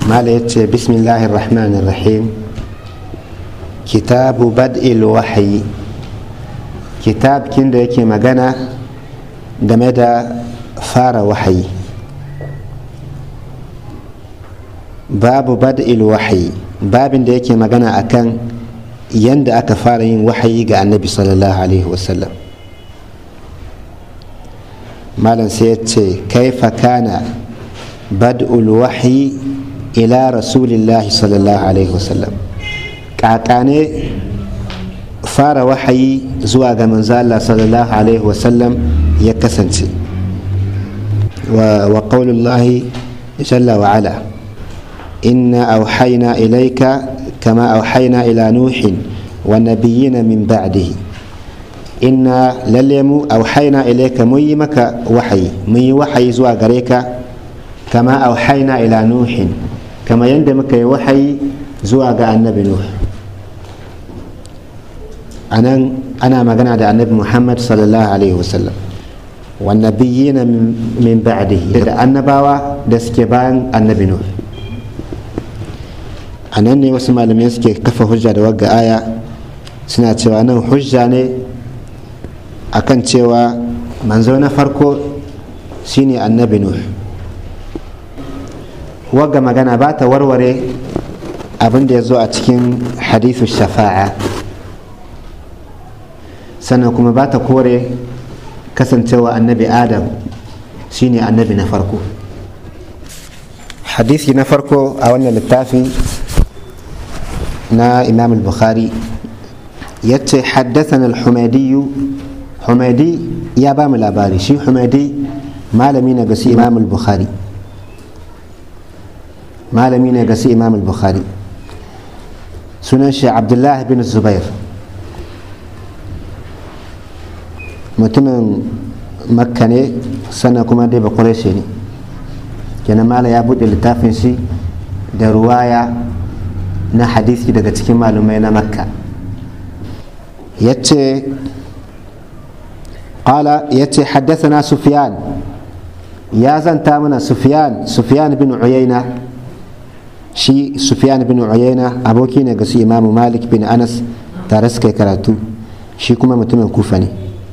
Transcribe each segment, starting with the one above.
mala ya ce bismillahir rahmanir rahim kitabu bad'il wahayi kitab kin da yake magana game da fara wahayi babu bad'il wahayi babin da yake magana akan yanda aka fara yin wahayi ga annabi sallallahu alaihi wasallam malam sai ya ce kaifa kana bad'ul wahyi ila rasulillahi sallallahu alaihi wasallam kakane fara wahayi zuwa ga manzo Allah sallallahu alaihi wasallam ya kasance wa qaulullahi jalla wa ala inna auhayna ilayka kama auhayna ila nuhin wa nabiyyina min ba'dihi inna lalle mu auhayna ilayka mun yi maka wahayi mun yi wahayi zuwa gare ka kama auhayna ila nuhin kama yadda muka yi wahayi zuwa ga annabi nuh anan ana magana da annabi muhammad sallallahu alaihi wasallam wannabiyina min ba'dihi da annabawa da suke bayan annabi nuh a nan ne wasu malamai suke kafa hujja da wagga aya suna cewa nan hujja ne akan cewa manzo na farko shine annabi nuh wagga magana ba ta warware abin da ya zo a cikin hadithu shafa'a sannan kuma ba ta kore kasancewa annabi adam shine annabi na farko hadisi na farko a wannan littafin na imam al-bukhari ya ce haddathana al-humadiyu humadi ya ba mu labari shi humadi malami na gasi imam al-bukhari malami ne gasi imam al-bukhari sunan shi abdullahi bin zubair mutumin makka ne sannan kuma dai bakureshe ne kenan mala ya buɗe littafin shi da ruwaya na hadisi daga cikin malumai na makka ya ce قال يتي حدثنا سفيان يا زنتا من سفيان سفيان بن عيينة شي سفيان بن عيينة أبوكي نقصي إمام مالك بن أنس تارسك كراتو شي كما متمن كوفني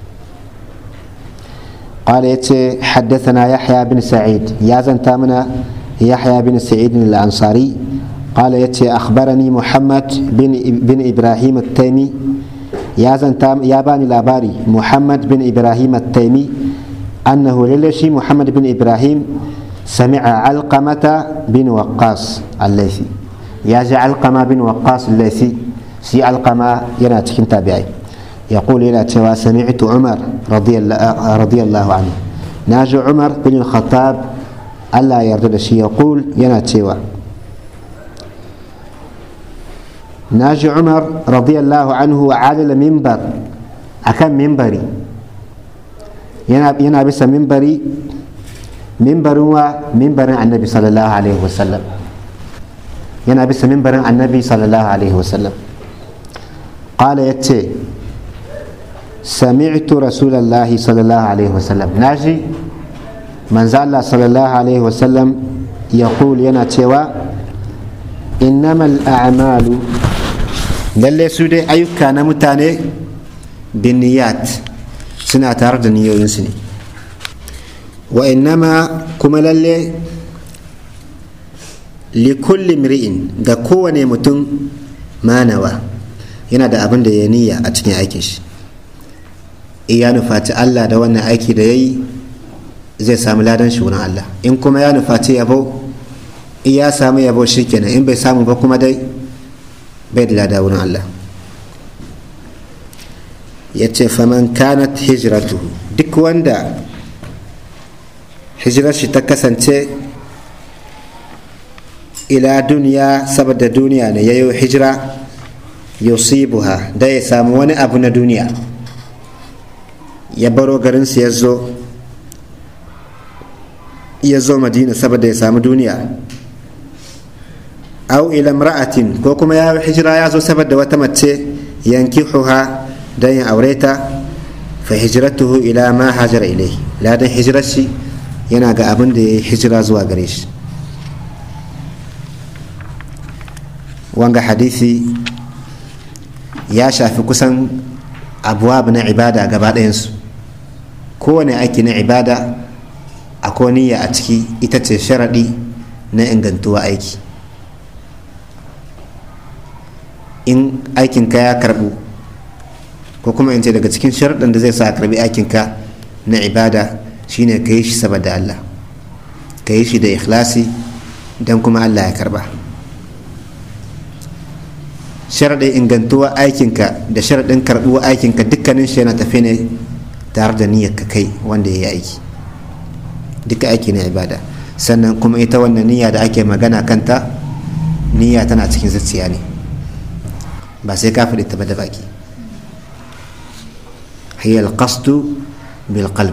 قال يتي حدثنا يحيى بن سعيد يا زنتا من يحيى بن سعيد الأنصاري قال يتي أخبرني محمد بن, بن إبراهيم التيمي يا زنتا يا باني لاباري محمد بن إبراهيم التيمي أنه للشي محمد بن إبراهيم سمع علقمة بن وقاص الليثي يا جا علقمة بن وقاص الليثي سي علقمة يناتكن تابعي يقول إلى توا سمعت عمر رضي الله, رضي الله عنه ناجي عمر بن الخطاب ألا يرد شيء يقول يناتوا ناجي عمر رضي الله عنه على المنبر أكم منبري yana bisa mimbari mimbarin wa mimbarin annabi sallallahu alaihi wasallam yana bisa mimbarin annabi sallallahu alaihi wasallam qala yace sami'tu rasulallahi sallallahu alaihi wasallam naji manzo Allah sallallahu alaihi wasallam yaqul yana cewa innamal a'malu lalle su dai ayyuka na mutane binniyat suna tare da niyoyinsu ne wa innama kuma lalle likulli mri'in ga kowane mutum manawa yana da abin da ya niyya a cikin aikin shi iya nufaci Allah da wannan aiki da ya yi zai samu ladan shi wurin Allah in kuma ya nufaci yabo ya samu yabo shi kenan in bai samu ba kuma dai bai da lada wurin Allah ya ce faman kanat hijratuhu duk wanda hijirar shi ta kasance ila duniya saboda duniya ne ya yi hijira yusibuha da ya samu wani abu na duniya ya baro garinsu ya zo ya zo madina saboda ya samu duniya au ila mra'atin ko kuma ya hijira ya zo saboda wata mace yankihuha don ya aure ta fa hijratuhu ila ma hajara ilai ladan hijirar shi yana ga abin da ya yi hijira zuwa gare shi wanga hadisi ya shafi kusan abuwa na ibada gaba ɗayansu kowane aiki na ibada akwai niyya a ciki ita ce sharaɗi na ingantuwa aiki in aikinka ya karɓu ko kuma in ce daga cikin sharaɗin da zai sa a karɓi aikinka na ibada shine ka yi shi saboda Allah ka yi shi da ikhlasi don kuma Allah ya karɓa sharaɗin ingantuwa aikinka da sharaɗin karɓuwa aikinka dukkanin shi yana tafi ne tare da niyyar ka kai wanda ya yi aiki duka aiki na ibada sannan kuma ita wannan niyya da ake magana kanta niyya tana cikin zuciya ne ba sai ka faɗi ta ba da baki hiya alqasdu bil qalb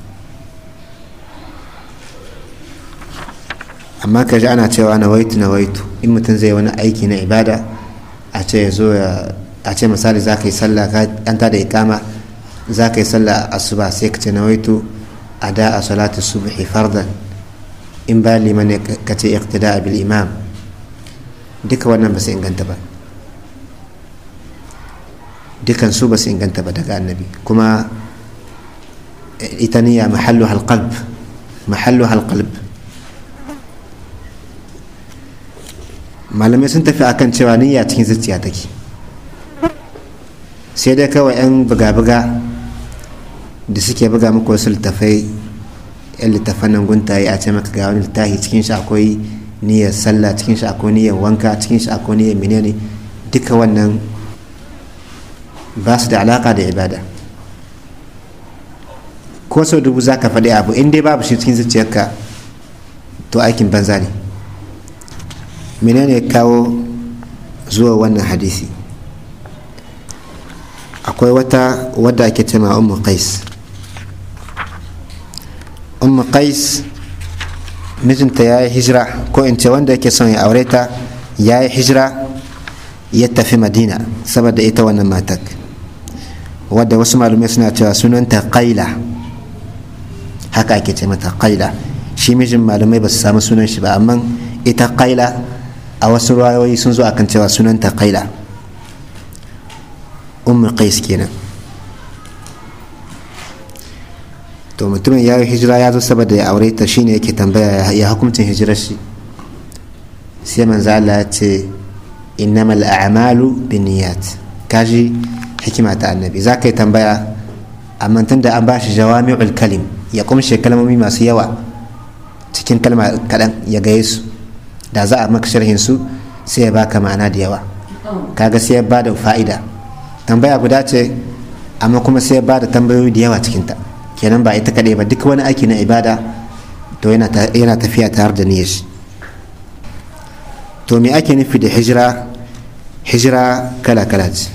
amma ka ji ana cewa nawaitu nawaitu in mutum zai wani aiki na ibada a ce ya zo a ce misali za ka yi sallah an ta da ikama za ka yi sallah asuba sai ka ce nawaitu a da a salatu subhi fardan in ba liman ne ka ce iqtida bil imam duka wannan ba su inganta ba dukan su ba su inganta ba daga annabi kuma ita niyya mahallu halqalb mahallu halqalb malamai sun tafi akan cewa niyya cikin zuciya take sai dai kawai 'yan buga-buga da suke buga muku wasu littafai 'yan littafan nan guntaye a ce maka ga wani littafi cikin shi akwai niyyar sallah cikin shi akwai niyyar wanka cikin shi akwai niyyar menene duka wannan ba su da alaka da ibada ko sau dubu za ka faɗi abu in dai babu shi cikin zuciyarka to aikin banza ne menene kawo zuwa wannan hadisi akwai wata wadda ake cema ummu qais ummu qais mijinta ya yi hijira ko in ce wanda yake son ya aure ta ya yi hijira ya tafi madina saboda ita wannan matak wadda wasu malumai suna cewa sunanta qaila haka ake ce mata qaila shi mijin malumai ba su samu sunan shi ba amma ita qaila a wasu rayoyi sun zo akan cewa sunanta qaila ummu qais kenan to mutumin ya yi hijira ya zo saboda ya aure ta shine yake tambaya ya hukuncin hijirar shi sai manzo Allah ya ce innamal a'malu binniyat kaji hikima ta annabi za ka yi tambaya amma tun da an ba shi jawami'ul kalim ya kumshe kalmomi masu yawa cikin kalma kaɗan ya gaye su da za a maka sharhin su sai ya baka ma'ana da yawa kaga sai ya ba da fa'ida tambaya guda ce amma kuma sai ya ba da tambayoyi da yawa cikinta kenan ba ita kaɗai ba duk wani aiki na ibada to yana tafiya tare da niyyar shi to me ake nufi da hijira hijira kala-kala ce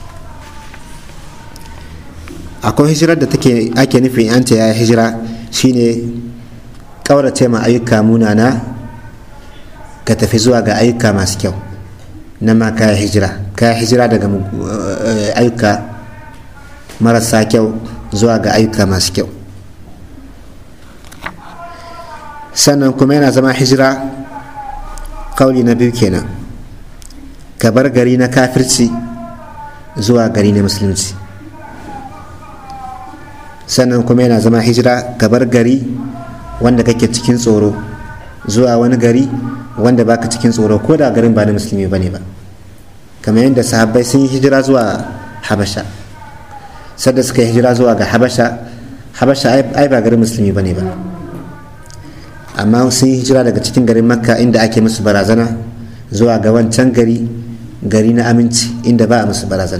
akwai hijirar da take ake nufi an ce ya hijira shine kaurace ma ayyuka munana ka tafi zuwa ga ayyuka masu kyau na ma kaya hijira kaya hijira daga ayyuka marasa kyau zuwa ga ayyuka masu kyau sannan kuma yana zama hijira kauli na biyu kenan ka bar gari na kafirci zuwa gari na musulunci sannan kuma yana zama hijira ka bar gari wanda kake cikin tsoro zuwa wani gari wanda baka cikin tsoro ko da garin ba na musulmi ba ne ba kamar yadda sahabbai sun yi hijira zuwa habasha sadda suka yi hijira zuwa ga habasha habasha ai ba garin musulmi ba ne ba amma sun yi hijira daga cikin garin makka inda ake musu barazana zuwa ga wancan gari gari na aminci inda ba a musu barazana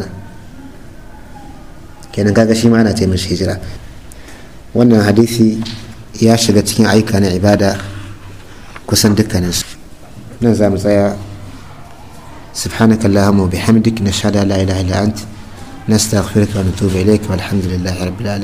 kenan kaga shi ma ana ce mishi hijira wannan hadisi ya shiga cikin aika na ibada kusan dukkaninsu nan za mu tsaya سبحانك اللهم وبحمدك نشهد ان لا اله الا انت نستغفرك ونتوب اليك والحمد لله رب العالمين